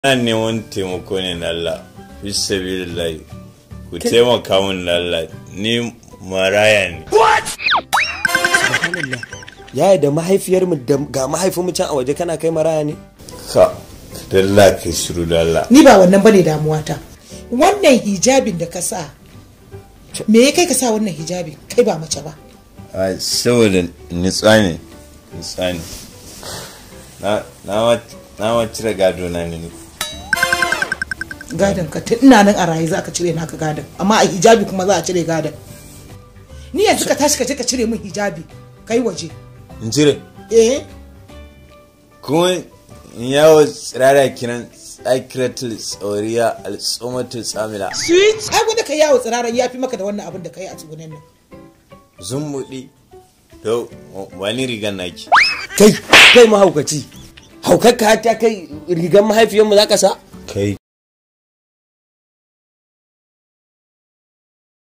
ina neman taimako ne na Allah bisa billahi ku taimaka min na Allah ni maraya ne subhanallah yaya da mahaifiyar mu da ga mahaifin mu can a waje kana kai maraya ne ka dalla ka shiru da Allah ni ba wannan bane damuwata wannan hijabin da ka sa me ya kai ka sa wannan hijabin kai ba mace ba a saboda nitsa ne nitsa ne na na ma- na ma cire gado na ne gadon ka tun ina nan a raye za ka cire naka gadon amma a hijabi kuma za a cire gadon ni yanzu ka tashi ka je ka cire min hijabi kai waje in cire eh kuma in yawo tsirara kiran tsakiratul tsauriya al'ummatul tsamila switch ai gwada ka yawo tsiraran ya fi maka da wannan abin da ka yi a tsugunan nan zumbuɗi to wani rigan naki kai kai mahaukaci haukar ka ta kai rigar mahaifiyar mu zaka sa kai